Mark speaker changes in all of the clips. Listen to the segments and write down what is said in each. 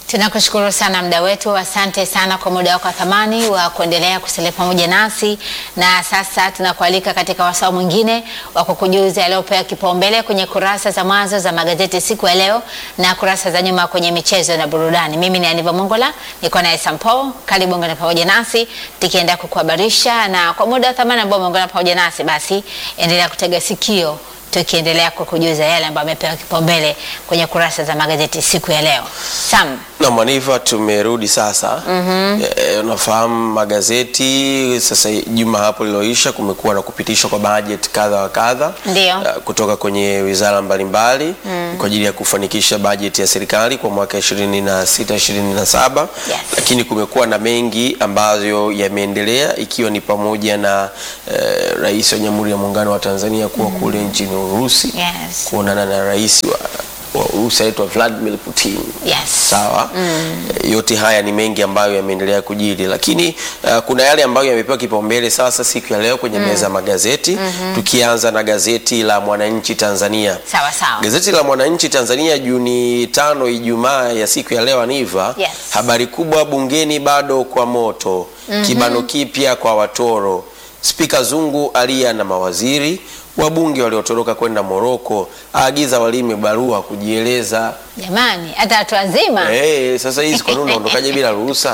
Speaker 1: Tunakushukuru sana mda wetu, asante sana kwa muda wako wa thamani wa kuendelea kusalia pamoja nasi, na sasa tunakualika katika wasaa mwingine wa kukujuza yaliyopewa kipaumbele kwenye kurasa za mwanzo za magazeti siku ya leo na kurasa za nyuma kwenye michezo na burudani. Mimi ni Aniva Mongola, niko naye Sampo. Karibu ungana pamoja nasi tukienda kukuhabarisha, na kwa muda wa thamani ambao umeungana pamoja nasi, basi endelea kutega sikio tukiendelea kukujuza yale ambayo amepewa kipaumbele kwenye kurasa za magazeti siku ya leo. Sam,
Speaker 2: Na Maniva, tumerudi sasa. Eh, unafahamu magazeti sasa, juma hapo liloisha, kumekuwa na kupitishwa kwa bajeti kadha wa kadha
Speaker 1: Ndio.
Speaker 2: eh, kutoka kwenye wizara mbalimbali kwa ajili ya kufanikisha bajeti ya serikali kwa mwaka 26 27,
Speaker 1: Yes.
Speaker 2: lakini kumekuwa na mengi ambayo yameendelea ikiwa ni pamoja na eh, rais wa Jamhuri ya Muungano wa Tanzania kuwa kule nchini Urusi
Speaker 1: Yes.
Speaker 2: kuonana na rais wa, wa Urusi anaitwa Vladimir Putin.
Speaker 1: Yes.
Speaker 2: Sawa. Eh, Yote haya ni mengi ambayo yameendelea kujiri, lakini uh, kuna yale ambayo yamepewa kipaumbele sasa siku ya leo kwenye meza ya magazeti tukianza na gazeti la Mwananchi Tanzania.
Speaker 1: sawa sawa.
Speaker 2: Gazeti la Mwananchi Tanzania Juni tano, Ijumaa ya siku ya leo Aniva,
Speaker 1: Yes.
Speaker 2: habari kubwa bungeni bado kwa moto, kibano kipya kwa watoro, Spika Zungu alia na mawaziri, wabunge waliotoroka kwenda Moroko aagiza walime barua kujieleza.
Speaker 1: Jamani, hata watu wazima
Speaker 2: Eh, sasa hizi kwa nini unaondokaje bila ruhusa?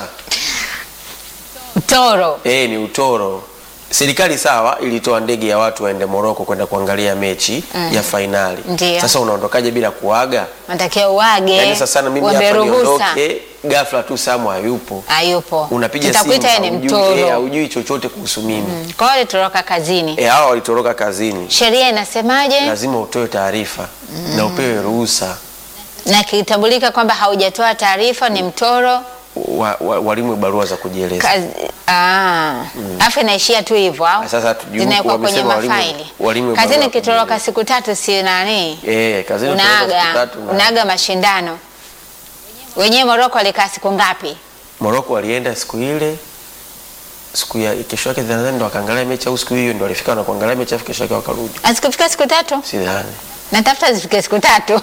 Speaker 1: mtoro
Speaker 2: Eh, ni utoro. Serikali sawa ilitoa ndege ya watu waende Moroko kwenda kuangalia mechi ya fainali.
Speaker 1: Ndio.
Speaker 2: Sasa unaondokaje bila kuaga?
Speaker 1: natakiwa uage,
Speaker 2: Yaani sasa na mimi
Speaker 1: uombe
Speaker 2: hapa
Speaker 1: ruhusa.
Speaker 2: niondoke, ghafla tu Samu hayupo.
Speaker 1: Hayupo,
Speaker 2: Unapiga simu
Speaker 1: tutakuita yeye ni
Speaker 2: haujui, eh,
Speaker 1: mtoro.
Speaker 2: haujui chochote kuhusu mimi.
Speaker 1: Kwa hiyo alitoroka kazini.
Speaker 2: Eh, hawa walitoroka kazini.
Speaker 1: Sheria inasemaje?
Speaker 2: Lazima utoe taarifa na upewe ruhusa.
Speaker 1: Na kitambulika kwamba haujatoa taarifa, ni mtoro
Speaker 2: Wa, wa, walimwe barua za kujieleza.
Speaker 1: kazi. Ah, afu inaishia tu hivyo au?
Speaker 2: Sasa hatujui
Speaker 1: Zinawekwa
Speaker 2: huku
Speaker 1: kwenye
Speaker 2: wamesema walimu-
Speaker 1: mafaili.
Speaker 2: walimu
Speaker 1: Kazini
Speaker 2: barua
Speaker 1: kitoroka
Speaker 2: kujieleza.
Speaker 1: siku tatu, si nani?
Speaker 2: Eh, kazini utoroka siku
Speaker 1: Unaaga,
Speaker 2: tatu na-
Speaker 1: unaaga mashindano. Wenyewe Moroko walikaa siku ngapi?
Speaker 2: Moroko walienda siku ile siku ya kesho yake nadhani ndo wakaangalia mechi au siku hiyo ndo walifika na kuangalia mechi afu kesho yake wakarudi.
Speaker 1: Azikufika siku tatu?
Speaker 2: Sidhani.
Speaker 1: Natafuta zifike siku tatu.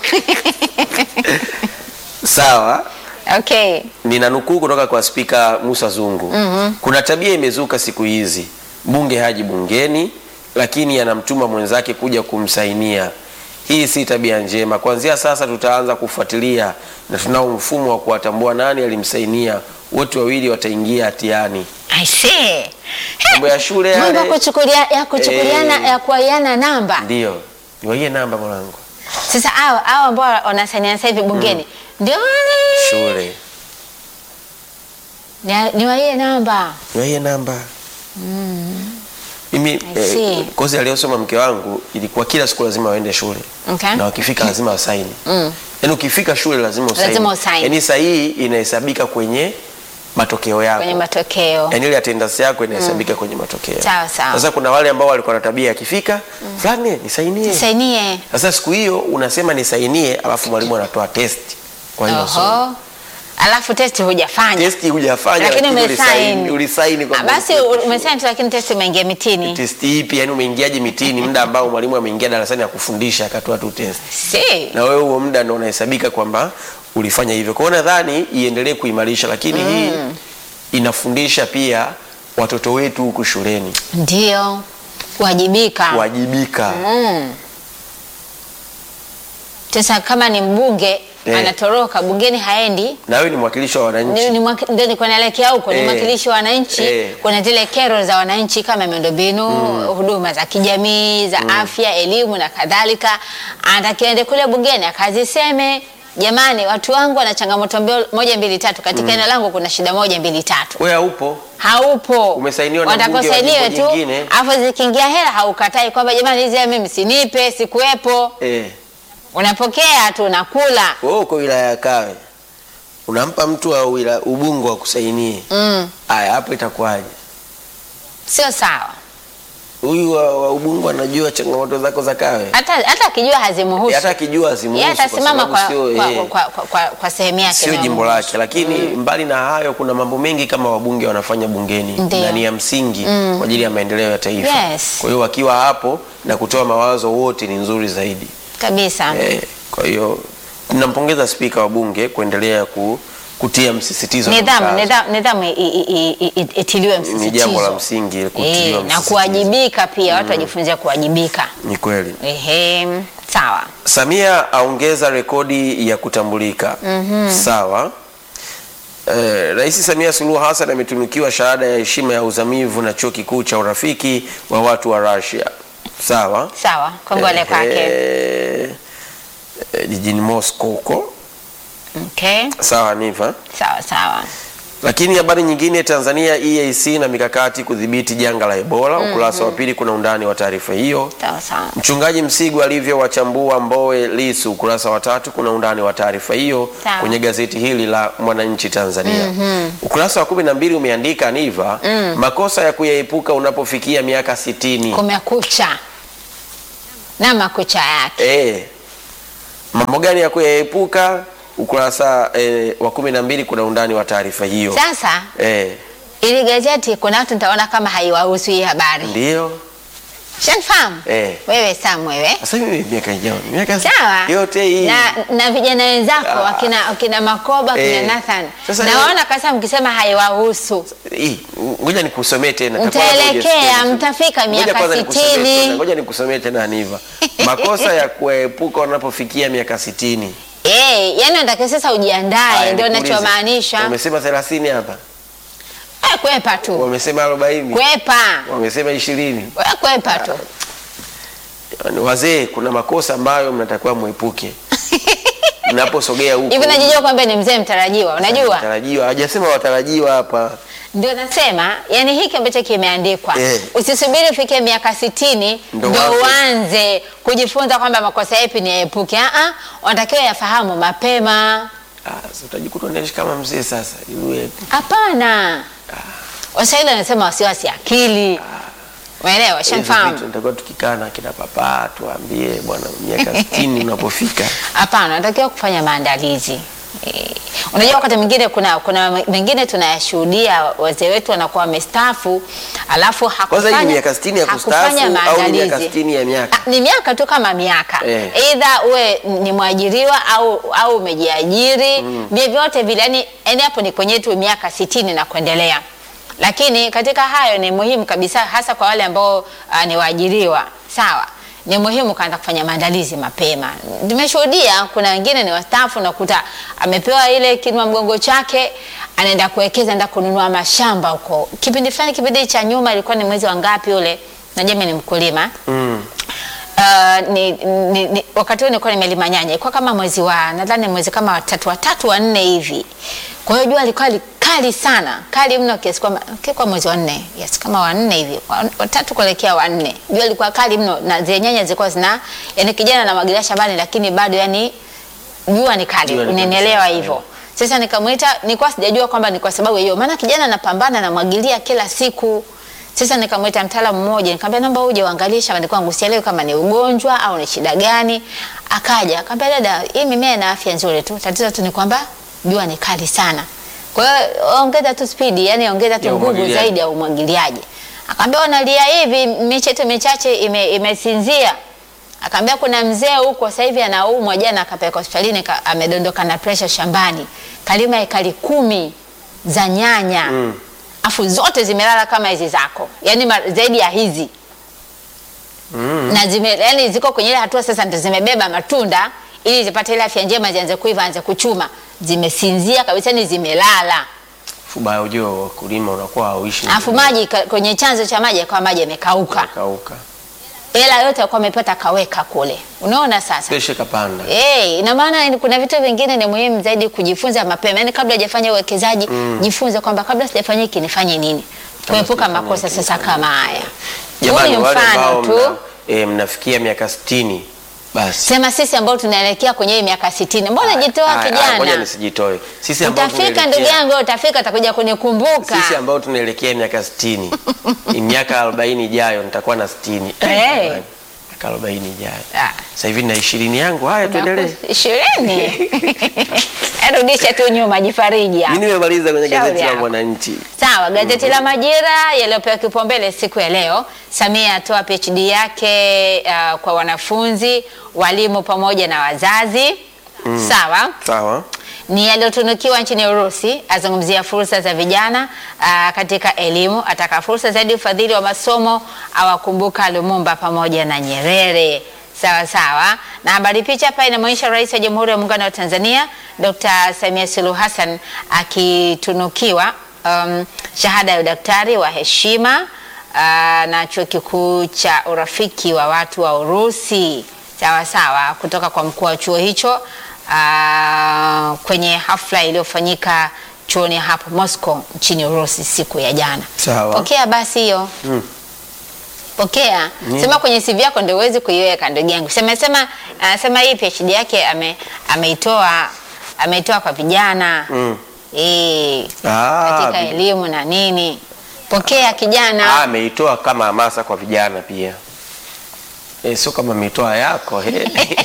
Speaker 2: Sawa.
Speaker 1: Okay.
Speaker 2: Nina nukuu kutoka kwa Spika Musa Zungu. Kuna tabia imezuka siku hizi, mbunge haji bungeni, lakini anamtuma mwenzake kuja kumsainia. Hii si tabia njema. Kuanzia sasa tutaanza kufuatilia na tunao mfumo wa kuwatambua nani alimsainia. Wote wawili wataingia hatiani.
Speaker 1: I see.
Speaker 2: Mambo ya shule
Speaker 1: Mambo ya
Speaker 2: yale.
Speaker 1: kuchukulia ya kuchukuliana
Speaker 2: Eh.
Speaker 1: ya kuaiana namba.
Speaker 2: Ndio. Niwaie namba mwanangu.
Speaker 1: Sasa hao hao ambao wanasainia sasa hivi bungeni ndio wale.
Speaker 2: Shule.
Speaker 1: Ni- Niwaie namba.
Speaker 2: Niwaie namba. Mimi
Speaker 1: see.
Speaker 2: eh, kozi aliyosoma mke wangu ilikuwa kila siku lazima waende shule.
Speaker 1: Okay.
Speaker 2: Na wakifika lazima wasaini.
Speaker 1: Mm.
Speaker 2: Yaani ukifika shule lazima usaini.
Speaker 1: Lazima usaini.
Speaker 2: Yaani sahihi inahesabika kwenye matokeo yako.
Speaker 1: Kwenye matokeo.
Speaker 2: Yaani ile attendance yako inahesabika kwenye matokeo.
Speaker 1: Sawa, sawa.
Speaker 2: Sasa kuna wale ambao walikuwa na tabia akifika, fulani nisainie.
Speaker 1: Sainie.
Speaker 2: Sasa siku hiyo unasema nisainie, alafu mwalimu anatoa test kwa hiyo somo.
Speaker 1: Oho. Alafu testi hujafanya.
Speaker 2: Testi hujafanya
Speaker 1: Lakini
Speaker 2: lakini
Speaker 1: umesaini.
Speaker 2: ulisaini, ulisaini
Speaker 1: Ah,
Speaker 2: kwamba
Speaker 1: Basi u- umesaini tu lakini testi umeingia mitini.
Speaker 2: testi ipi? Yani umeingiaje mitini, muda ambao mwalimu ameingia darasani akufundisha akatoa tu test,
Speaker 1: Si.
Speaker 2: na wewe huo muda ndio unahesabika kwamba ulifanya hivyo. Kwa hiyo nadhani iendelee kuimarisha, lakini hii inafundisha pia watoto wetu huku shuleni
Speaker 1: Ndio. Kuwajibika.
Speaker 2: kuwajibika.
Speaker 1: Mm. Sasa kama ni mbunge
Speaker 2: Eh.
Speaker 1: anatoroka bungeni haendi
Speaker 2: Na wewe ni mwakilishi wa wananchi.
Speaker 1: ni, ni mwaki- ndio nilikuwa naelekea huko, ni
Speaker 2: Eh.
Speaker 1: mwakilishi wa wananchi.
Speaker 2: Eh.
Speaker 1: Kuna zile kero za wananchi kama miundombinu, huduma za kijamii, za afya, elimu na kadhalika. Anatakiwa ende kule bungeni akaziseme, jamani, watu wangu wana changamoto mbio- moja mbili tatu, katika eneo langu kuna shida moja mbili tatu.
Speaker 2: Wewe haupo.
Speaker 1: Haupo,
Speaker 2: Umesainiwa na
Speaker 1: Wanataka
Speaker 2: mbunge wa
Speaker 1: usainiwe
Speaker 2: jimbo
Speaker 1: tu,
Speaker 2: jingine.
Speaker 1: afu zikiingia hela haukatai kwamba jamani, hizi hela mimi sinipe, sikuwepo.
Speaker 2: Eh.
Speaker 1: Unapokea tu unakula.
Speaker 2: Wewe uko wilaya ya Kawe. Unampa mtu wa wila, Ubungo akusainie.
Speaker 1: Mm.
Speaker 2: Aya, hapo itakuwaje?
Speaker 1: Sio sawa.
Speaker 2: Huyu wa, wa Ubungo anajua changamoto zako za Kawe.
Speaker 1: Hata hata akijua hazimuhusu.
Speaker 2: Eh, hata akijua azimuhusu
Speaker 1: Yeye atasimama kwa,
Speaker 2: sio,
Speaker 1: kwa,
Speaker 2: eh,
Speaker 1: kwa, kwa, kwa, kwa sehemu yake
Speaker 2: sio
Speaker 1: inayomuhusu.
Speaker 2: jimbo lake, lakini mbali na hayo kuna mambo mengi kama wabunge wanafanya bungeni
Speaker 1: Ndio.
Speaker 2: na ni ya msingi kwa ajili ya maendeleo ya taifa.
Speaker 1: Yes.
Speaker 2: Kwa hiyo wakiwa hapo na kutoa mawazo wote ni nzuri zaidi.
Speaker 1: kabisa.
Speaker 2: Eh, kwa hiyo tunampongeza spika wa bunge kuendelea ku, kutia msisitizo na
Speaker 1: nidhamu
Speaker 2: mkazo.
Speaker 1: nidhamu, nidhamu i- i- i- i- i- itiliwe msisitizo
Speaker 2: ni jambo la msingi kutiliwa
Speaker 1: Eh, na
Speaker 2: msisitizo.
Speaker 1: kuwajibika pia watu wajifunze kuwajibika
Speaker 2: Ni kweli.
Speaker 1: Ehe, sawa
Speaker 2: Samia aongeza rekodi ya kutambulika. Sawa. Eh, Rais Samia Suluhu Hassan ametunukiwa shahada ya heshima ya uzamivu na chuo kikuu cha urafiki wa watu wa Russia. Sawa.
Speaker 1: sawa kongole kwake
Speaker 2: Eh, eh, jijini Moscow huko.
Speaker 1: okay.
Speaker 2: Sawa Niva.
Speaker 1: sawa sawa
Speaker 2: Lakini habari nyingine, Tanzania EAC na mikakati kudhibiti janga la Ebola. Ukurasa wa pili kuna undani wa taarifa hiyo.
Speaker 1: sawa sawa
Speaker 2: Mchungaji Msigwa alivyowachambua Mbowe Lisu, ukurasa wa tatu kuna undani wa taarifa hiyo
Speaker 1: Sawa.
Speaker 2: kwenye gazeti hili la Mwananchi Tanzania. Ukurasa wa kumi na mbili umeandika Niva, makosa ya kuyaepuka unapofikia miaka sitini.
Speaker 1: kumekucha na makucha yake
Speaker 2: Eh, mambo gani ya kuyaepuka? Ukurasa eh, wa kumi na mbili kuna undani wa taarifa hiyo.
Speaker 1: sasa
Speaker 2: Eh,
Speaker 1: ili gazeti kuna watu nitaona kama haiwahusu hii habari
Speaker 2: ndio
Speaker 1: shanifahamu
Speaker 2: Eh.
Speaker 1: wewe Sam wewe
Speaker 2: sasa mimi miaka ijayo miaka
Speaker 1: sawa
Speaker 2: yote hii
Speaker 1: na, na vijana wenzako
Speaker 2: Ah.
Speaker 1: wakina, wakina Makoba
Speaker 2: Eh.
Speaker 1: kina Nathan
Speaker 2: Sasa
Speaker 1: nawaona kasa mkisema haiwahusu
Speaker 2: Hii, ngoja nikusomee tena. Takuwa hapo
Speaker 1: Mtaelekea,
Speaker 2: hujasikia vizuri.
Speaker 1: mtafika
Speaker 2: Ngoja
Speaker 1: miaka
Speaker 2: kwanza nikusomee
Speaker 1: sitini.
Speaker 2: tena, Ngoja nikusomee tena Aniva. Makosa ya kuepuka wanapofikia miaka sitini.
Speaker 1: Eh, yani unatakiwa sasa ujiandae,
Speaker 2: Haya,
Speaker 1: ndio
Speaker 2: nikuulize.
Speaker 1: ninachomaanisha.
Speaker 2: Wamesema 30 hapa.
Speaker 1: Eh, Kwepa tu,
Speaker 2: Wamesema 40.
Speaker 1: kwepa,
Speaker 2: Wamesema 20.
Speaker 1: Wewe kwepa tu.
Speaker 2: Yaani, Wazee, kuna makosa ambayo mnatakiwa muepuke. Mnaposogea huko.
Speaker 1: Hivi najijua kwamba ni mzee mtarajiwa, unajua?
Speaker 2: Tarajiwa, hajasema watarajiwa hapa.
Speaker 1: Ndio nasema, yani hiki ambacho kimeandikwa
Speaker 2: Eh.
Speaker 1: usisubiri ufike miaka sitini
Speaker 2: Ndo
Speaker 1: ndo
Speaker 2: waanze.
Speaker 1: uanze kujifunza kwamba makosa yapi ni yaepuke. Ah, ah, unatakiwa yafahamu mapema.
Speaker 2: Ah, sasa utajikuta unaishi kama mzee sasa. Yule
Speaker 1: Hapana, Waswahili wanasema wasiwasi akili. Umeelewa?
Speaker 2: hizo
Speaker 1: Shamfahamu?
Speaker 2: vitu tutakuwa tukikaa na kina papa tuambie bwana miaka 60 unapofika.
Speaker 1: Hapana, unatakiwa kufanya maandalizi. Eh, unajua wakati mwingine kuna kuna mengine tunayashuhudia wazee wetu wanakuwa wamestaafu alafu
Speaker 2: Kwanza hii
Speaker 1: hakufanya
Speaker 2: ni miaka 60 ya kustaafu
Speaker 1: hakufanya
Speaker 2: au ni miaka
Speaker 1: maandalizi.
Speaker 2: 60 ya miaka?
Speaker 1: Ah, ni miaka tu kama miaka
Speaker 2: Eh.
Speaker 1: either uwe ni mwajiriwa au au umejiajiri vyovyote vile yani yani hapo ni kwenye tu miaka sitini na kuendelea lakini katika hayo ni muhimu kabisa hasa kwa wale ambao uh, ni waajiriwa sawa ni muhimu kaanza kufanya maandalizi mapema nimeshuhudia kuna wengine ni wastaafu nakuta amepewa ile kinua mgongo chake anaenda kuwekeza enda kununua mashamba huko kipindi fulani kipindi cha nyuma ilikuwa ni mwezi wa ngapi ule najua mimi ni mkulima
Speaker 2: Mm.
Speaker 1: Uh, ni, ni, ni, wakati huo nilikuwa nimelima nyanya, ilikuwa kama mwezi wa nadhani mwezi kama watatu watatu wa nne hivi. Kwa hiyo jua lilikuwa li- kali sana, kali mno kiasi kwamba kwa mwezi wa nne, yes, kama wa nne hivi, wa- watatu kuelekea wa nne. Jua lilikuwa kali mno na zile nyanya zilikuwa zina yani kijana anamwagilia shambani, lakini bado yani jua ni kali,
Speaker 2: Jua ni kali
Speaker 1: unanielewa
Speaker 2: sana,
Speaker 1: hivyo. Sasa nikamwita, nilikuwa sijajua kwamba ni kwa sababu hiyo, maana kijana anapambana anamwagilia kila siku. Sasa nikamwita mtaalamu mmoja, nikamwambia naomba uje uangalie shambani kwangu, sielewi kama ni ugonjwa au ni shida gani. Akaja akamwambia, dada, hii mimea ina afya nzuri tu, tatizo tu ni kwamba jua ni kali sana. Kwa hiyo ongeza tu spidi, yani ongeza tu
Speaker 2: Ya
Speaker 1: nguvu
Speaker 2: umwagiliaji.
Speaker 1: zaidi ya umwagiliaji. Akaambia unalia hivi, miche tu michache ime, imesinzia. Akaambia kuna mzee huko sasa hivi anaumwa, jana akapeleka hospitalini, ka- amedondoka na pressure shambani, kalima ekari kumi za nyanya
Speaker 2: Mm.
Speaker 1: afu zote zimelala kama hizi zako, yani ma, zaidi ya hizi
Speaker 2: Mm.
Speaker 1: na zime, yani ziko kwenye ile hatua sasa ndio zimebeba matunda ili zipate ile afya njema, zianze kuiva, anze kuchuma, zimesinzia kabisa, ni zimelala.
Speaker 2: Fubaya ujue wakulima unakuwa hauishi.
Speaker 1: Alafu maji ka- kwenye chanzo cha maji kwa maji yamekauka,
Speaker 2: kauka.
Speaker 1: hela yote alikuwa amepata kaweka kule. Unaona sasa
Speaker 2: Peshe kapanda.
Speaker 1: Eh, ina maana ni- kuna vitu vingine ni muhimu zaidi kujifunza mapema. Yaani kabla hujafanya uwekezaji, jifunze kwamba kabla sijafanya hiki nifanye nini. Kuepuka
Speaker 2: sijafanya
Speaker 1: makosa
Speaker 2: hiki
Speaker 1: sasa kama haya. Huu
Speaker 2: Jamani
Speaker 1: ni
Speaker 2: wale ambao
Speaker 1: mfano
Speaker 2: mna,
Speaker 1: tu.
Speaker 2: e, mnafikia miaka 60 basi.
Speaker 1: Sema sisi ambao tunaelekea kwenye hii miaka 60. Mbona jitoa
Speaker 2: Aya, aya, Ngoja
Speaker 1: kijana?
Speaker 2: nisijitoe. Sisi ambao
Speaker 1: Utafika ndugu
Speaker 2: tunaelekea
Speaker 1: yangu, utafika utakuja kunikumbuka.
Speaker 2: sisi ambao tunaelekea miaka 60 Ni miaka 40 ijayo nitakuwa na 60.
Speaker 1: Eh.
Speaker 2: jamani, Miaka 40 ijayo.
Speaker 1: Ah.
Speaker 2: Sasa hivi na 20 yangu. Haya tuendelee.
Speaker 1: Ishirini. Rudisha tu nyuma, jifariji hapo.
Speaker 2: Mimi nimemaliza kwenye
Speaker 1: Shauri
Speaker 2: gazeti la
Speaker 1: yako.
Speaker 2: Mwananchi.
Speaker 1: Sawa, gazeti la Majira yaliyopewa kipaumbele siku ya leo, Samia atoa PhD yake uh, kwa wanafunzi, walimu pamoja na wazazi. Sawa.
Speaker 2: Sawa.
Speaker 1: ni aliyotunukiwa nchini Urusi. Azungumzia fursa za vijana aa, katika elimu, ataka fursa zaidi ufadhili wa masomo, awakumbuka Lumumba pamoja na Nyerere. Sawa sawa. Na habari picha hapa inamwonyesha Rais wa Jamhuri ya Muungano wa Tanzania Dr. Samia Suluhu Hassan akitunukiwa um, shahada ya udaktari wa heshima uh, na chuo kikuu cha urafiki wa watu wa Urusi. Sawa sawa, kutoka kwa mkuu wa chuo hicho uh, kwenye hafla iliyofanyika chuoni hapo Moscow nchini Urusi siku ya jana.
Speaker 2: Sawa.
Speaker 1: Pokea basi hiyo
Speaker 2: Mm.
Speaker 1: pokea sema kwenye CV yako ndio uwezi kuiweka ndugu yangu. Sema sema anasema hii PhD yake ame ameitoa ameitoa kwa vijana
Speaker 2: Mm.
Speaker 1: eh,
Speaker 2: Ah,
Speaker 1: katika
Speaker 2: vi-
Speaker 1: elimu na nini. Pokea
Speaker 2: Ah,
Speaker 1: kijana.
Speaker 2: ameitoa kama hamasa kwa vijana pia. Eh, sio kama ameitoa yako he.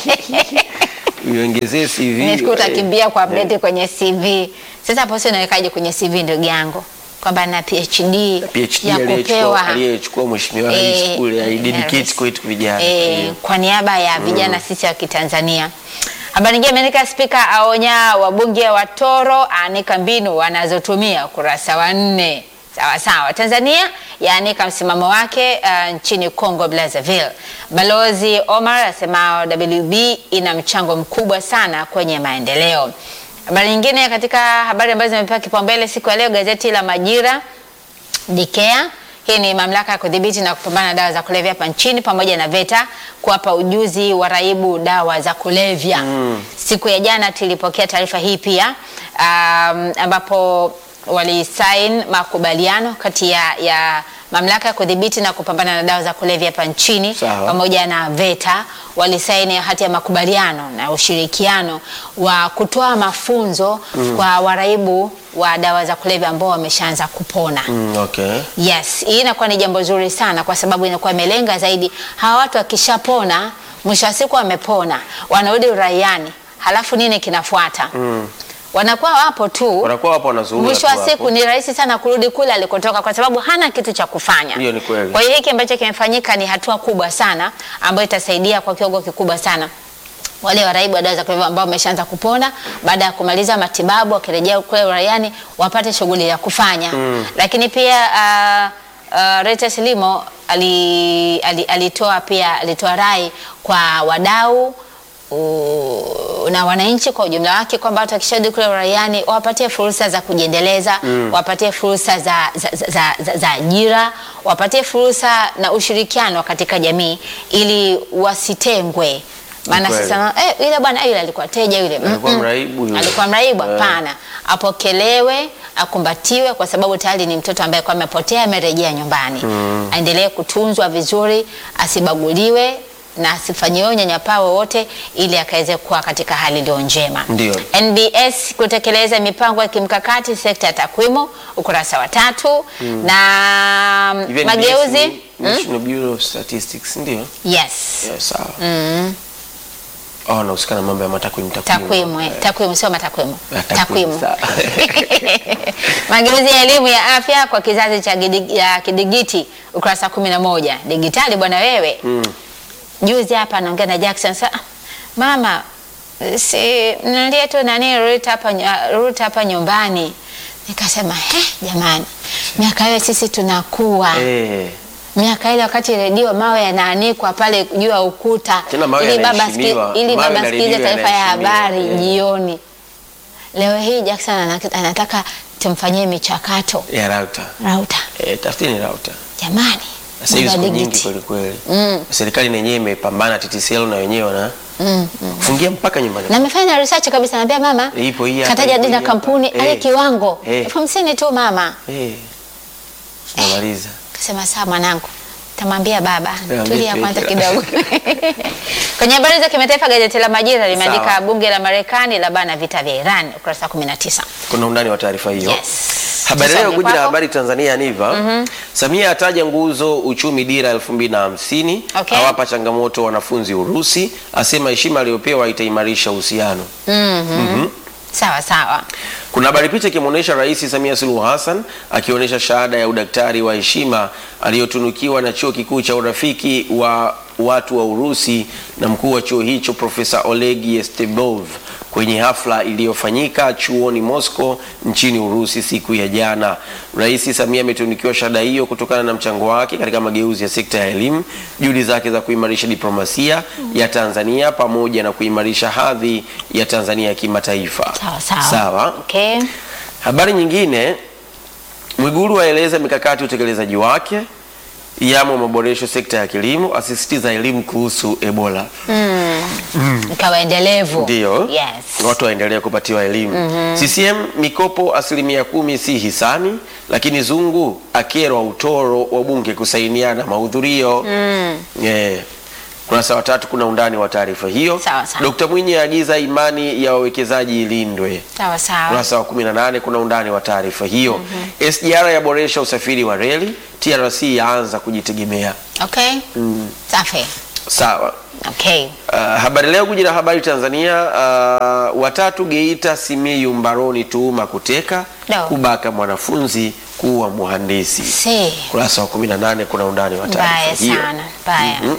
Speaker 2: Iongezee CV.
Speaker 1: Nifikiri
Speaker 2: eh.
Speaker 1: utakimbia kwa update kwenye CV. Sasa hapo sio nawekaje kwenye CV ndugu yangu kwamba na PhD,
Speaker 2: PhD
Speaker 1: ya
Speaker 2: aliyechukua
Speaker 1: kupewa
Speaker 2: aliyechukua mheshimiwa
Speaker 1: Eh,
Speaker 2: rais kule
Speaker 1: eh,
Speaker 2: aidedicate
Speaker 1: rais.
Speaker 2: kwetu vijana.
Speaker 1: eh,
Speaker 2: Mm.
Speaker 1: kwa niaba ya vijana sisi wa Kitanzania. Habari nyingine imeandika spika aonya wabunge wa Toro, aanika mbinu wanazotumia, ukurasa wa nne. Sawa sawa. Tanzania yaanika msimamo wake uh, nchini Congo Brazzaville. Balozi Omar asema WB ina mchango mkubwa sana kwenye maendeleo. Habari nyingine katika habari ambazo zimepewa kipaumbele siku ya leo, gazeti la Majira DCEA. Hii ni mamlaka ya kudhibiti na kupambana na dawa za kulevya hapa nchini pamoja na VETA kuwapa ujuzi waraibu dawa za kulevya. Siku ya jana tulipokea taarifa hii pia um, ambapo walisain makubaliano kati ya, ya mamlaka ya kudhibiti na kupambana na dawa za kulevya hapa nchini
Speaker 2: Sawa.
Speaker 1: pamoja na VETA walisaini hati ya makubaliano na ushirikiano wa kutoa mafunzo kwa waraibu wa dawa za kulevya ambao wameshaanza kupona.
Speaker 2: Mm, okay.
Speaker 1: Yes, hii inakuwa ni jambo zuri sana kwa sababu inakuwa imelenga zaidi hawa watu wakishapona, mwisho wa siku wamepona, wanarudi uraiani, halafu nini kinafuata? Wanakuwa wapo tu,
Speaker 2: Wanakuwa wapo wanazurura
Speaker 1: mwisho
Speaker 2: tu
Speaker 1: wa
Speaker 2: hapo.
Speaker 1: siku ni rahisi sana kurudi kule alikotoka kwa sababu hana kitu cha kufanya.
Speaker 2: Hiyo ni kweli.
Speaker 1: Kwa hiyo hiki ambacho kimefanyika ni hatua kubwa sana ambayo itasaidia kwa kiwango kikubwa sana wale waraibu wa dawa za kulevya ambao wameshaanza kupona baada ya kumaliza matibabu, wakirejea kule uraiani wapate shughuli ya kufanya. Lakini pia uh, uh, Reuters Limo ali, ali, alitoa pia alitoa rai kwa wadau u- na wananchi kwa ujumla wake kwamba watu wakisharudi kule uraiani wapatie fursa za kujiendeleza, wapatie fursa za, za, za, za, za, za ajira, wapatie fursa na ushirikiano katika jamii ili wasitengwe. Maana
Speaker 2: Kweli.
Speaker 1: sasa eh, yule bwana yule alikuwa teja yule
Speaker 2: Alikuwa
Speaker 1: Mm-mm.
Speaker 2: mraibu yule.
Speaker 1: alikuwa mraibu
Speaker 2: Eh.
Speaker 1: hapana, apokelewe, akumbatiwe kwa sababu tayari ni mtoto ambaye kwa amepotea amerejea nyumbani. Aendelee kutunzwa vizuri, asibaguliwe na asifanyiwe unyanyapaa wowote ili akaweze kuwa katika hali iliyo njema.
Speaker 2: Ndio.
Speaker 1: NBS kutekeleza mipango ya kimkakati sekta ya takwimu, ukurasa wa tatu na
Speaker 2: Even
Speaker 1: mageuzi
Speaker 2: NBS ni National Bureau of Statistics ndio?
Speaker 1: yes
Speaker 2: Yes, sawa. Oh, nahusika na mambo ya matakwimu
Speaker 1: takwimu eh, takwimu sio matakwimu
Speaker 2: Ah, takwimu,
Speaker 1: takwimu
Speaker 2: sawa.
Speaker 1: mageuzi ya elimu ya afya kwa kizazi cha gidi- ya kidigiti ukurasa kumi na moja digitali bwana wewe juzi hapa naongea na Jackson sa mama si nilie tu nani ruta hapa ny- ruta hapa nyumbani nikasema he jamani miaka hiyo sisi tunakuwa
Speaker 2: Eh,
Speaker 1: miaka ile wakati redio mawe yanaanikwa pale juu ya ukuta
Speaker 2: Tena mawe
Speaker 1: ili baba
Speaker 2: yanaheshimiwa.
Speaker 1: siki- ili
Speaker 2: Mawe
Speaker 1: baba
Speaker 2: na
Speaker 1: sikilize
Speaker 2: redio
Speaker 1: taarifa ya
Speaker 2: yanaheshimiwa.
Speaker 1: habari
Speaker 2: Eh.
Speaker 1: jioni. Leo hii Jackson anak- anataka tumfanyie michakato
Speaker 2: ya rauta.
Speaker 1: rauta.
Speaker 2: Eh, tafuteni rauta.
Speaker 1: Jamani,
Speaker 2: Sasa hivi
Speaker 1: mambo
Speaker 2: siku
Speaker 1: ya
Speaker 2: nyingi
Speaker 1: digiti.
Speaker 2: kweli kweli. Serikali na yenyewe imepambana TTCL na wenyewe wana fungia mpaka nyumbani.
Speaker 1: na amefanya research kabisa, naambia mama,
Speaker 2: Ipo hii hapa,
Speaker 1: kataja
Speaker 2: ipo
Speaker 1: jina
Speaker 2: hii hapa.
Speaker 1: kampuni
Speaker 2: Eh.
Speaker 1: ale kiwango
Speaker 2: Eh.
Speaker 1: elfu hamsini tu mama.
Speaker 2: Eh. Tunamaliza.
Speaker 1: Kasema sawa mwanangu, tamwambia baba,
Speaker 2: Niambie
Speaker 1: tulia
Speaker 2: tu
Speaker 1: kwanza
Speaker 2: hicho.
Speaker 1: kidogo. Kwenye habari za kimataifa, gazeti la Majira limeandika
Speaker 2: Sawa.
Speaker 1: bunge la Marekani la bana vita vya Iran, ukurasa 19.
Speaker 2: Kuna undani wa taarifa hiyo.
Speaker 1: Yes.
Speaker 2: Habari
Speaker 1: Tusonge
Speaker 2: leo guji la
Speaker 1: kwako.
Speaker 2: habari Tanzania Niva. Samia ataja nguzo uchumi dira 2050,
Speaker 1: Okay.
Speaker 2: awapa changamoto wanafunzi Urusi, asema heshima aliyopewa itaimarisha uhusiano.
Speaker 1: Sawa sawa.
Speaker 2: Kuna habari picha ikimwonyesha Rais Samia Suluhu Hassan akionyesha shahada ya udaktari wa heshima aliyotunukiwa na chuo kikuu cha urafiki wa watu wa Urusi na mkuu wa chuo hicho Profesa Oleg Yestebov kwenye hafla iliyofanyika chuoni Moscow nchini Urusi siku ya jana. Rais Samia ametunukiwa shahada hiyo kutokana na mchango wake katika mageuzi ya sekta ya elimu, juhudi zake za kuimarisha diplomasia ya Tanzania pamoja na kuimarisha hadhi ya Tanzania ya kimataifa.
Speaker 1: Sawa sawa.
Speaker 2: Sawa.
Speaker 1: Okay.
Speaker 2: Habari nyingine, Mwigulu aeleza mikakati ya utekelezaji wake yamo maboresho sekta ya kilimo, asisitiza elimu kuhusu Ebola.
Speaker 1: Ikawa endelevu.
Speaker 2: Ndio
Speaker 1: Yes.
Speaker 2: watu waendelee kupatiwa elimu. CCM mikopo asilimia kumi si hisani, lakini Zungu akerwa utoro wa bunge kusainiana mahudhurio. Eh, kurasa wa tatu kuna undani wa taarifa hiyo.
Speaker 1: Sawa, sawa.
Speaker 2: Dkt. Mwinyi aagiza imani ya wawekezaji ilindwe.
Speaker 1: Sawa sawa.
Speaker 2: Ukurasa wa 18 kuna undani wa taarifa hiyo. SGR yaboresha usafiri wa reli, TRC yaanza kujitegemea.
Speaker 1: Okay. Safi.
Speaker 2: Sawa.
Speaker 1: Okay.
Speaker 2: Uh, habari leo kuji na habari Tanzania. Uh, watatu Geita Simiyu mbaroni tuhuma kuteka,
Speaker 1: No.
Speaker 2: kubaka mwanafunzi, kuwa mhandisi.
Speaker 1: Si.
Speaker 2: Kurasa wa 18 kuna undani wa taarifa
Speaker 1: Mbaya
Speaker 2: hiyo.
Speaker 1: sana. Mbaya.
Speaker 2: Mhm.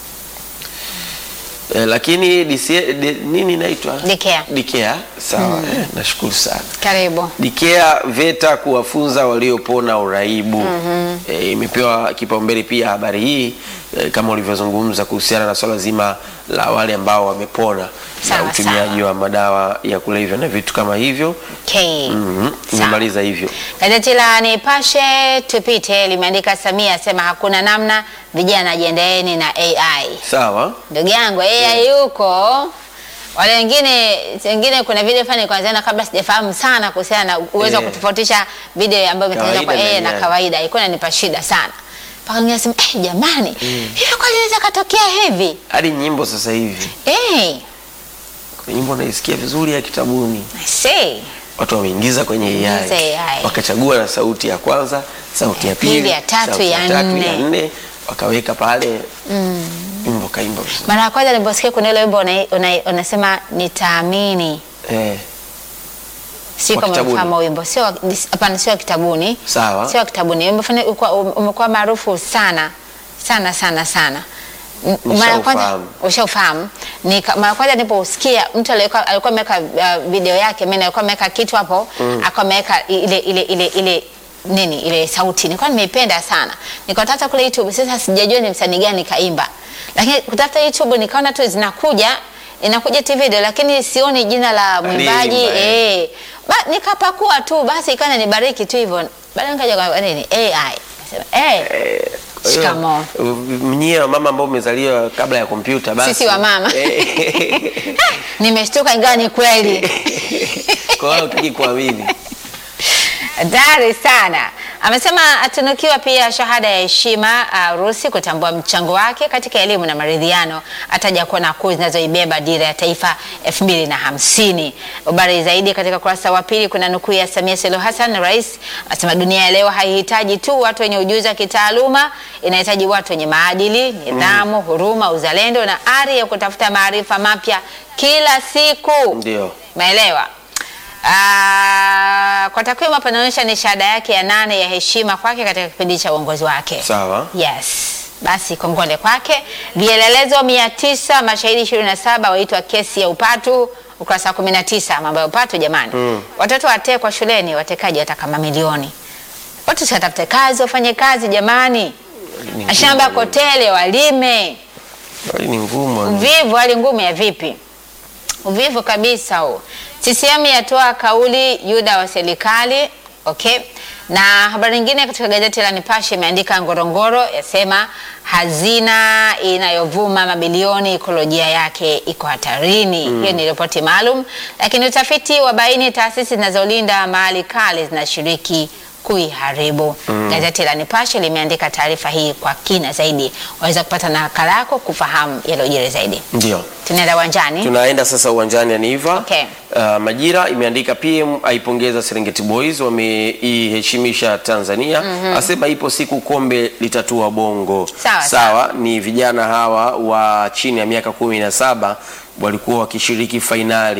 Speaker 2: Eh, lakini DCA, di, nini inaitwa
Speaker 1: Dikea.
Speaker 2: Dikea. Sawa. Eh, nashukuru sana.
Speaker 1: Karibu.
Speaker 2: Dikea VETA kuwafunza waliopona uraibu. E, imepewa kipaumbele pia habari hii e, kama ulivyozungumza kuhusiana na swala zima la wale ambao wamepona
Speaker 1: Sawa,
Speaker 2: na utumiaji
Speaker 1: sawa.
Speaker 2: wa madawa ya kulevya na vitu kama hivyo.
Speaker 1: Okay.
Speaker 2: Mhm,
Speaker 1: Sawa.
Speaker 2: Nimemaliza hivyo.
Speaker 1: Gazeti la Nipashe tupite limeandika Samia asema hakuna namna, vijana jiendeeni na AI.
Speaker 2: Sawa.
Speaker 1: Ndugu yangu AI yuko wale wengine wengine, kuna video fani kwanza, kabla sijafahamu sana kuhusiana na uwezo wa
Speaker 2: Eh.
Speaker 1: kutofautisha video ambayo imetengenezwa kwa
Speaker 2: Kawaida
Speaker 1: AI
Speaker 2: na
Speaker 1: na
Speaker 2: AI.
Speaker 1: kawaida, ilikuwa inanipa shida sana mpaka ningesema eh, jamani hivi kweli inaweza katokea hivi
Speaker 2: Hadi nyimbo sasa hivi.
Speaker 1: eh,
Speaker 2: Kuna nyimbo naisikia vizuri ya kitabuni.
Speaker 1: I see.
Speaker 2: Watu wameingiza kwenye
Speaker 1: Ingiza
Speaker 2: AI.
Speaker 1: AI.
Speaker 2: Wakachagua na sauti ya kwanza, sauti ya pili,
Speaker 1: Pili, ya tatu,
Speaker 2: sauti
Speaker 1: ya nne.
Speaker 2: nne, wakaweka pale wimbo kaimba vizuri.
Speaker 1: Mara ya kwanza niliposikia kuna ile wimbo una- una- unasema nitaamini
Speaker 2: Eh,
Speaker 1: si
Speaker 2: Wa
Speaker 1: kama
Speaker 2: kitabuni.
Speaker 1: kama wimbo sio wa- ni- hapana, sio wa kitabuni,
Speaker 2: Sawa.
Speaker 1: sio wa kitabuni. Wimbo fulani ulikuwa- umekuwa maarufu sana sana sana sana. M- Mara ya kwanza
Speaker 2: Nishaufahamu.
Speaker 1: ushaufahamu. Nika- Mara ya kwanza nilipousikia mtu alikuwa alikuwa ameweka uh, video yake, mimi alikuwa ameweka kitu hapo, akawa ameweka ile ile ile ile nini ile sauti, nilikuwa nimeipenda sana, nikatafuta kule YouTube. Sasa sijajua ni msanii gani kaimba, lakini kutafuta YouTube nikaona tu zinakuja inakuja tu video, lakini sioni jina la mwimbaji
Speaker 2: Aliyeimba, eh.
Speaker 1: eh. Ba, nikapakua tu basi ikawa nibariki tu hivyo. Baadaye nikaja kwa nini AI. Nasema eh
Speaker 2: Kwa hiyo,
Speaker 1: Shikamoo.
Speaker 2: Mnyie wa mama ambao umezaliwa kabla ya kompyuta basi.
Speaker 1: Sisi wa mama.
Speaker 2: Eh,
Speaker 1: nimeshtuka ingawa ni kweli.
Speaker 2: Kwa hiyo utaki kuamini.
Speaker 1: Hatari sana. Amesema atunukiwa pia shahada ya heshima uh, Urusi kutambua mchango wake katika elimu na maridhiano. Ataja kuwa na kuu zinazoibeba dira ya taifa elfu mbili na hamsini. Habari zaidi katika ukurasa wa pili kuna nukuu ya Samia Suluhu Hassan, rais anasema dunia ya leo haihitaji tu watu wenye ujuzi wa kitaaluma, inahitaji watu wenye maadili, nidhamu, huruma, uzalendo na ari ya kutafuta maarifa mapya kila siku.
Speaker 2: Ndio.
Speaker 1: Maelewa. Ah, kwa takwimu hapa inaonyesha ni shahada yake ya nane ya heshima kwake katika kipindi cha uongozi wake.
Speaker 2: Sawa.
Speaker 1: Yes. Basi kongole kwake. Vielelezo mia tisa mashahidi ishirini na saba waitwa kesi ya upatu, ukurasa wa kumi na tisa mambo ya upatu jamani. Watoto watekwa shuleni, watekaji wataka mamilioni. Watu si watafute kazi, wafanye kazi jamani.
Speaker 2: Ni
Speaker 1: Mashamba
Speaker 2: ngumu.
Speaker 1: kotele, walime.
Speaker 2: Hali ni ngumu.
Speaker 1: Uvivu, hali ngumu ya vipi? Uvivu kabisa huo. CCM yatoa kauli Yuda wa serikali. Okay. Na habari nyingine katika gazeti la Nipashe imeandika Ngorongoro yasema hazina inayovuma mabilioni ikolojia yake iko hatarini. Hiyo ni ripoti maalum, lakini utafiti wa baini taasisi zinazolinda mali kale zinashiriki kuiharibu. Gazeti la Nipashe limeandika taarifa hii kwa kina zaidi. Waweza kupata nakala yako kufahamu yaliyojiri zaidi.
Speaker 2: Ndio.
Speaker 1: Tunaenda uwanjani.
Speaker 2: Tunaenda sasa uwanjani Aniva.
Speaker 1: Okay.
Speaker 2: Uh, Majira imeandika PM aipongeza Serengeti Boys wameiheshimisha Tanzania. Asema ipo siku kombe litatua bongo.
Speaker 1: Sawa,
Speaker 2: Sawa, ni vijana hawa wa chini ya miaka kumi na saba walikuwa wakishiriki fainali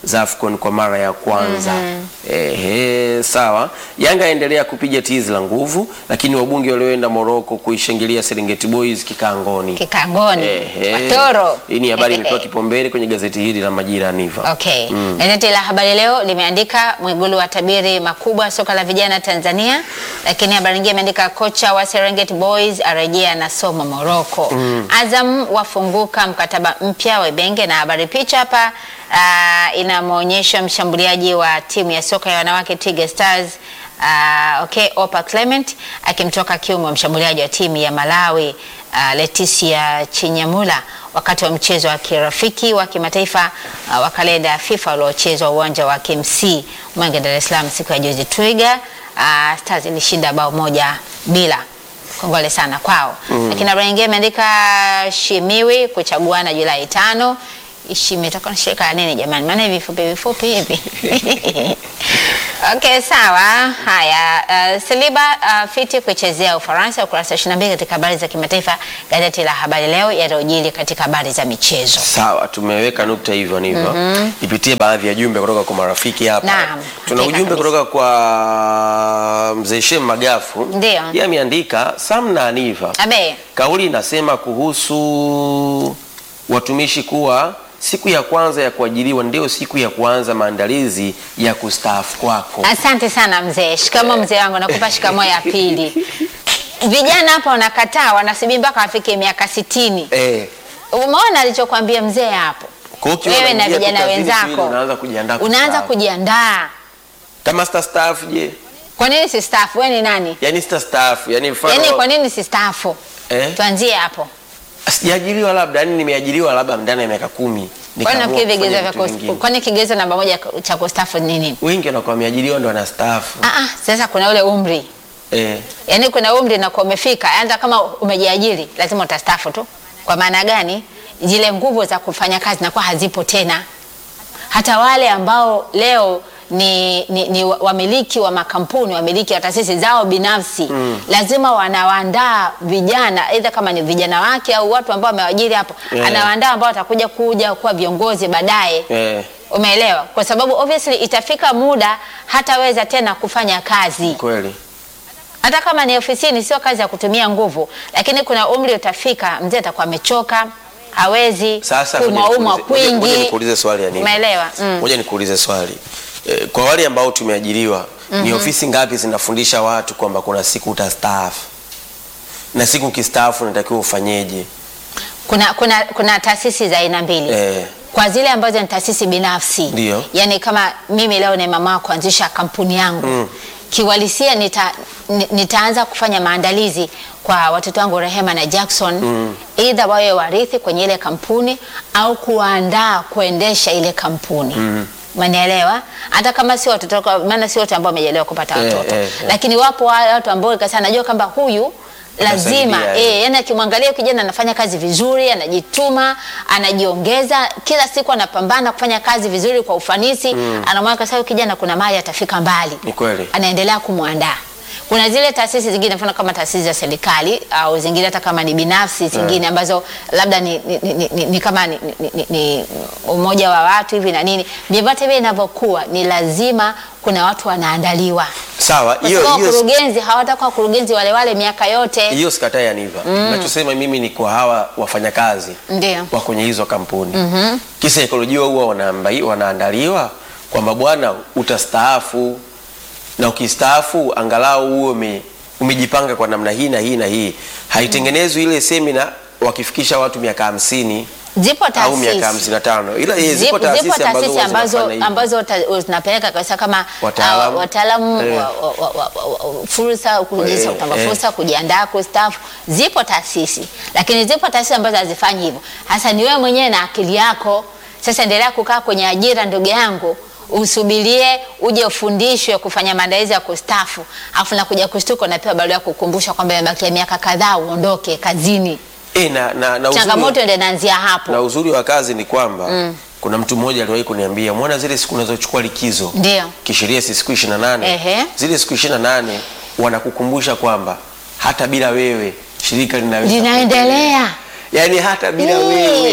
Speaker 2: za AFCON kwa mara ya kwanza. Ehe, sawa. Yanga yaendelea kupiga tizi la nguvu, lakini wabunge walioenda Morocco kuishangilia Serengeti Boys kikangoni.
Speaker 1: Kikangoni.
Speaker 2: Ehe.
Speaker 1: Watoro.
Speaker 2: Hii ni habari imepewa kipaumbele kwenye gazeti hili la Majira Niva.
Speaker 1: Okay. Gazeti la Habari Leo limeandika Mwigulu watabiri makubwa soka la vijana Tanzania, lakini habari nyingine imeandika kocha wa Serengeti Boys arejea na somo Morocco. Azam wafunguka mkataba mpya wa Ibenge, na habari picha hapa uh, inamwonyesha mshambuliaji wa timu ya soka ya wanawake Twiga Stars uh, okay, Opa Clement akimtoka kiume mshambuliaji wa timu ya Malawi uh, Leticia Chinyamula wakati wa mchezo wa kirafiki wa kimataifa uh, wa kalenda ya FIFA uliochezwa uwanja wa KMC Mwenge, Dar es Salaam siku ya juzi. Twiga uh, Stars ilishinda bao moja bila. Kongole sana kwao. Lakini habari nyingine imeandika Shimiwi kuchaguana Julai tano. Ishi imetoka na shirika la nini jamani? Maana hivi vifupi vifupi hivi. Okay, sawa. Haya, uh, Saliba uh, fiti kuichezea Ufaransa, ukurasa 22 katika habari za kimataifa, gazeti la Habari Leo yaliyojili katika habari za michezo.
Speaker 2: Sawa, tumeweka nukta hivyo ndivyo. Nipitie baadhi ya jumbe kutoka kwa marafiki hapa.
Speaker 1: Naam,
Speaker 2: Tuna
Speaker 1: hakika
Speaker 2: ujumbe
Speaker 1: kabisa.
Speaker 2: kutoka kwa mzee Shem Magafu.
Speaker 1: Ndio.
Speaker 2: Yeye ameandika Sam na Aniva.
Speaker 1: Abe,
Speaker 2: Kauli inasema kuhusu watumishi kuwa siku ya kwanza ya kuajiriwa ndio siku ya kuanza maandalizi ya kustaafu kwako.
Speaker 1: asante sana mzee. Shikamo mzee wangu, nakupa shikamo ya pili. Vijana hapa wanakataa, wanasubiri mpaka wafike miaka sitini.
Speaker 2: Eh,
Speaker 1: Umeona alichokwambia mzee hapo?
Speaker 2: kwa hiyo ukiwa
Speaker 1: Wewe na
Speaker 2: unaingia tu
Speaker 1: vijana
Speaker 2: kazini siku ile
Speaker 1: wenzako
Speaker 2: unaanza kujiandaa
Speaker 1: unaanza
Speaker 2: kustaafu.
Speaker 1: kujiandaa.
Speaker 2: Kama sita staafu je?
Speaker 1: Kwa nini si staff? Wewe ni nani?
Speaker 2: Yaani sita staafu, yaani mfano
Speaker 1: Yaani kwa nini si staff?
Speaker 2: eh?
Speaker 1: Tuanzie hapo.
Speaker 2: Sijaajiriwa labda, yani nimeajiriwa labda ndani ya miaka kumi.
Speaker 1: Kwani
Speaker 2: nikaamua
Speaker 1: nafikiri vigezo
Speaker 2: kufanya
Speaker 1: vya
Speaker 2: vitu
Speaker 1: kus-
Speaker 2: vingine.
Speaker 1: kwani kigezo namba moja cha kustaafu ni nini?
Speaker 2: Wengi wanakuwa wameajiriwa ndo wanastaafu.
Speaker 1: Ah, ah, sasa kuna ule umri
Speaker 2: Eh,
Speaker 1: yaani kuna umri na umefika, hata kama umejiajiri lazima utastaafu tu. Kwa maana gani? Zile nguvu za kufanya kazi nakuwa hazipo tena. Hata wale ambao leo ni, ni, ni wa- wamiliki wa makampuni, wamiliki wa taasisi zao binafsi lazima wanawaandaa vijana, aidha kama ni vijana wake au watu ambao wamewaajiri hapo,
Speaker 2: Yeah.
Speaker 1: anawaandaa ambao watakuja kuja kuwa viongozi baadaye.
Speaker 2: eh,
Speaker 1: Umeelewa? Kwa sababu obviously itafika muda hataweza tena kufanya kazi,
Speaker 2: kweli.
Speaker 1: hata kama ni ofisini, sio kazi ya kutumia nguvu, lakini kuna umri utafika, mzee atakuwa amechoka, hawezi
Speaker 2: Sasa ngoja
Speaker 1: kumaumwa
Speaker 2: nikuulize- ngoja- ngoja
Speaker 1: kwingi.
Speaker 2: nikuulize swali ya nini?
Speaker 1: Umeelewa? Mm.
Speaker 2: Ngoja nikuulize swali. Eh, kwa wale ambao tumeajiriwa ni ofisi ngapi zinafundisha watu kwamba kuna siku utastaafu na siku ukistaafu unatakiwa ufanyeje?
Speaker 1: Kuna, kuna, kuna taasisi za aina mbili
Speaker 2: Eh,
Speaker 1: kwa zile ambazo ni taasisi binafsi
Speaker 2: Ndio.
Speaker 1: yani kama mimi leo ni mama kuanzisha kampuni yangu
Speaker 2: Mm.
Speaker 1: kiwalisia nita, ni- nitaanza kufanya maandalizi kwa watoto wangu Rehema na Jackson mm. either wawe warithi kwenye ile kampuni au kuandaa kuendesha ile kampuni mm. Umenielewa? Hata kama si watoto kwa- maana si wote ambao wamejaliwa kupata
Speaker 2: Eh,
Speaker 1: watoto
Speaker 2: eh, eh.
Speaker 1: lakini wapo wale watu ambao kasa najua kwamba huyu lazima
Speaker 2: Atasaidia, eh.
Speaker 1: eh, yani akimwangalia kijana anafanya kazi vizuri, anajituma, anajiongeza kila siku, anapambana kufanya kazi vizuri kwa ufanisi mm. Anamwona sasa huyu kijana kuna mahali atafika mbali,
Speaker 2: Ni kweli.
Speaker 1: anaendelea kumwandaa. Kuna zile taasisi zingine, mfano kama taasisi za serikali au zingine hata kama ni binafsi zingine ambazo labda ni, ni, ni, ni, ni kama ni, ni, ni, ni umoja wa watu hivi na nini, vyovyote vile inavyokuwa, ni lazima kuna watu wanaandaliwa,
Speaker 2: sawa.
Speaker 1: kwa
Speaker 2: Hiyo
Speaker 1: sababu
Speaker 2: hiyo
Speaker 1: wakurugenzi hawatakuwa wakurugenzi wale wale miaka yote.
Speaker 2: hiyo sikatai Aniva. Ninachosema mimi ni kwa hawa wafanyakazi
Speaker 1: Ndio.
Speaker 2: wa kwenye hizo kampuni mm-hmm. Kisaikolojia huwa wanaambai- wanaandaliwa kwamba bwana, utastaafu na ukistaafu angalau uwe ume, umejipanga kwa namna hii na hii na hii. Haitengenezwi ile semina wakifikisha watu miaka hamsini
Speaker 1: Zipo
Speaker 2: au miaka
Speaker 1: taasisi
Speaker 2: hamsini na tano ila eh,
Speaker 1: zipo,
Speaker 2: zipo taasisi
Speaker 1: zipo
Speaker 2: ambazo
Speaker 1: taasisi
Speaker 2: huwa
Speaker 1: ambazo,
Speaker 2: zinafanya hivyo.
Speaker 1: ambazo ta- zinapeleka kabisa kama
Speaker 2: Wataalamu.
Speaker 1: uh, wataalamu
Speaker 2: Eh.
Speaker 1: wa, wa, wa, wa, wa, fursa kuingiza
Speaker 2: Eh,
Speaker 1: kutamba
Speaker 2: eh.
Speaker 1: fursa kujiandaa kustaafu. Zipo taasisi, lakini zipo taasisi ambazo hazifanyi hivyo. Hasa ni wewe mwenyewe na akili yako. Sasa endelea kukaa kwenye ajira, ndugu yangu, usubirie uje ufundishwe kufanya maandalizi ya kustaafu, afu na kuja kushtuka unapewa barua ya kukumbusha kwamba imebakia miaka kadhaa uondoke kazini.
Speaker 2: Eh, na, na, na uzuri-
Speaker 1: Changamoto ndio inaanzia hapo.
Speaker 2: na uzuri wa kazi ni kwamba kuna mtu mmoja aliwahi kuniambia mwana zile siku unazochukua likizo
Speaker 1: Ndio.
Speaker 2: kisheria si siku 28
Speaker 1: Ehe.
Speaker 2: zile siku 28 wanakukumbusha kwamba hata bila wewe shirika linaweza
Speaker 1: Linaendelea.
Speaker 2: yaani hata bila
Speaker 1: Mm.
Speaker 2: wewe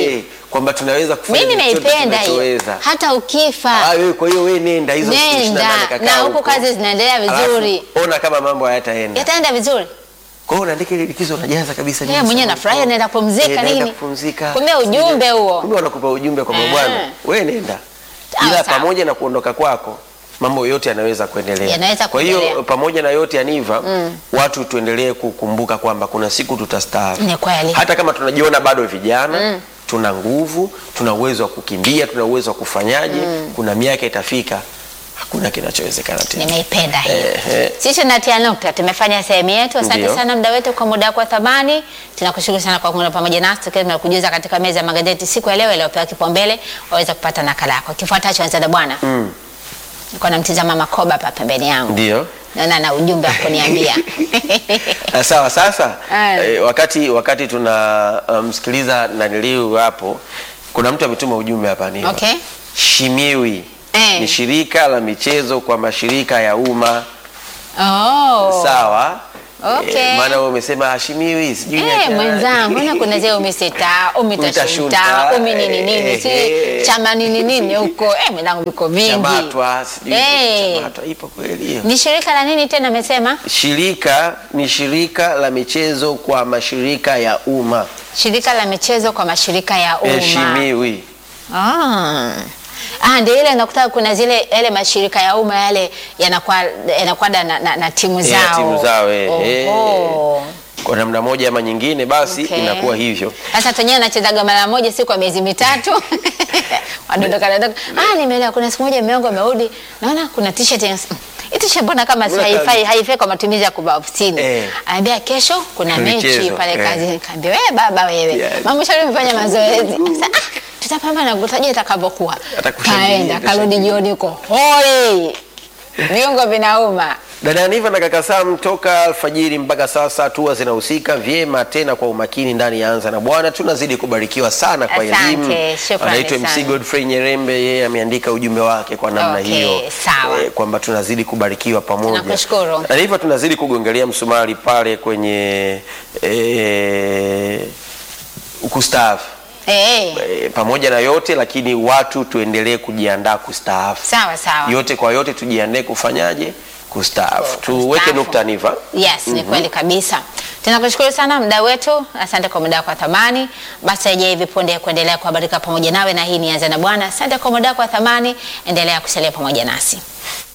Speaker 2: kwamba tunaweza kufanya
Speaker 1: Mimi
Speaker 2: chochote
Speaker 1: naipenda hiyo,
Speaker 2: tunachoweza.
Speaker 1: hata ukifa
Speaker 2: Ah, wewe kwa hiyo wewe nenda hizo siku
Speaker 1: Nenda,
Speaker 2: 28 kakaa
Speaker 1: na huku
Speaker 2: huko.
Speaker 1: kazi zinaendelea vizuri.
Speaker 2: Alafu, ona kama mambo hayataenda.
Speaker 1: yataenda vizuri.
Speaker 2: Kwa hiyo unaandika ile likizo unajaza kabisa
Speaker 1: Yeye
Speaker 2: nini
Speaker 1: mwenyewe
Speaker 2: sasa
Speaker 1: anafurahia,
Speaker 2: huko.
Speaker 1: naenda kupumzika,
Speaker 2: Eh, naenda
Speaker 1: nini?
Speaker 2: kupumzika.
Speaker 1: Kumbe ujumbe huo.
Speaker 2: Kumbe wanakupa ujumbe kwamba
Speaker 1: Eh.
Speaker 2: bwana, wewe nenda.
Speaker 1: Sawa,
Speaker 2: Ila
Speaker 1: sawa.
Speaker 2: pamoja na kuondoka kwako mambo yote yanaweza kuendelea.
Speaker 1: Yanaweza
Speaker 2: Kwa hiyo
Speaker 1: kuendelea.
Speaker 2: pamoja na yote yaniva, watu tuendelee kukumbuka kwamba kuna siku tutastaafu.
Speaker 1: Ni kweli.
Speaker 2: Hata kama tunajiona bado vijana, tuna nguvu, tuna uwezo wa kukimbia, tuna uwezo wa kufanyaje, kuna miaka itafika hakuna kinachowezekana tena.
Speaker 1: Nimeipenda hii.
Speaker 2: Ehe.
Speaker 1: Sisi tunatia nukta, tumefanya sehemu yetu. Asante
Speaker 2: Ndio.
Speaker 1: sana muda wetu kwa muda wako wa thamani. Tunakushukuru sana kwa kuungana pamoja nasi tukiwa tunakujuza katika meza ya magazeti siku ya leo iliyopewa kipaumbele, waweza kupata nakala yako. Kifuatacho anza na bwana.
Speaker 2: Mm.
Speaker 1: Niko namtizama Makoba hapa pembeni yangu.
Speaker 2: Ndio.
Speaker 1: Naona na ujumbe wa kuniambia.
Speaker 2: Ah, Sawa, sasa
Speaker 1: Aya.
Speaker 2: eh, wakati wakati tunamsikiliza um, naniliu hapo, kuna mtu ametuma ujumbe hapa ni
Speaker 1: Okay.
Speaker 2: Shimiwi
Speaker 1: Eh.
Speaker 2: ni shirika la michezo kwa mashirika ya umma
Speaker 1: Oh.
Speaker 2: sawa.
Speaker 1: Okay.
Speaker 2: Eh, maana wewe umesema Shimiwi sijui ni
Speaker 1: Eh,
Speaker 2: akina-
Speaker 1: mwenzangu mbona kuna zile umiseta umitashuta
Speaker 2: Umitashuta,
Speaker 1: umi nini nini
Speaker 2: eh,
Speaker 1: si
Speaker 2: eh.
Speaker 1: chama nini nini huko eh, mwenzangu viko vingi
Speaker 2: Chamatwa sijui
Speaker 1: Eh.
Speaker 2: Chamatwa ipo kweli hiyo.
Speaker 1: ni shirika la nini tena amesema
Speaker 2: Shirika ni shirika la michezo kwa mashirika ya umma
Speaker 1: shirika la michezo kwa mashirika ya
Speaker 2: Eh,
Speaker 1: umma
Speaker 2: Shimiwi.
Speaker 1: ah. Ah, ndio ile nakuta kuna zile yale mashirika ya umma yale yanakuwa yanakuwa na, na, na timu
Speaker 2: Eh,
Speaker 1: zao
Speaker 2: timu zao, eh, eh.
Speaker 1: Oho.
Speaker 2: Kwa namna moja ama nyingine basi
Speaker 1: Okay.
Speaker 2: inakuwa hivyo.
Speaker 1: Sasa tenyewe anachezaga mara moja si kwa miezi mitatu. Wadondoka dondoka. Ah, nimeelewa kuna siku moja mume wangu amerudi. Naona kuna t-shirt ya hii t-shirt mbona kama si
Speaker 2: Mbona
Speaker 1: haifai
Speaker 2: kazi?
Speaker 1: haifai kwa matumizi ya kuvaa ofisini.
Speaker 2: Eh.
Speaker 1: Anambia kesho kuna mechi
Speaker 2: Michezo,
Speaker 1: pale
Speaker 2: eh.
Speaker 1: kazini. Kaambia wewe baba wewe.
Speaker 2: Yeah.
Speaker 1: Mama shauri mfanya mazoezi. Sasa ah, tutapambana kutajia itakavyokuwa.
Speaker 2: Atakushangilia,
Speaker 1: Kaenda karudi
Speaker 2: atashangilia.
Speaker 1: jioni huko. Hoi. Viungo vinauma.
Speaker 2: Dada Niva na kaka Sam toka alfajiri mpaka sasa hatua zinahusika vyema tena kwa umakini ndani ya Anza na Bwana. Tunazidi kubarikiwa sana kwa
Speaker 1: Asante,
Speaker 2: elimu.
Speaker 1: shukrani
Speaker 2: Anaitwa MC
Speaker 1: sana.
Speaker 2: Godfrey Nyerembe, yeye ameandika ujumbe wake kwa namna
Speaker 1: Okay,
Speaker 2: hiyo
Speaker 1: sawa.
Speaker 2: kwamba tunazidi kubarikiwa pamoja.
Speaker 1: Tunakushukuru.
Speaker 2: Na hivyo tunazidi kugongelea msumari pale kwenye eh, kustaafu.
Speaker 1: Eh.
Speaker 2: E, pamoja na yote lakini watu tuendelee kujiandaa kustaafu.
Speaker 1: Sawa sawa.
Speaker 2: Yote kwa yote tujiandae kufanyaje? Kustaafu. Tuweke
Speaker 1: Kustaafu.
Speaker 2: nukta Niva.
Speaker 1: Yes, ni kweli kabisa. Tunakushukuru sana mda wetu, asante kwa muda wako wa thamani. Basi aje hivi punde kuendelea kuhabarika pamoja nawe, na hii ni Anza na Bwana. Asante kwa muda wako wa thamani, endelea kusalia pamoja nasi.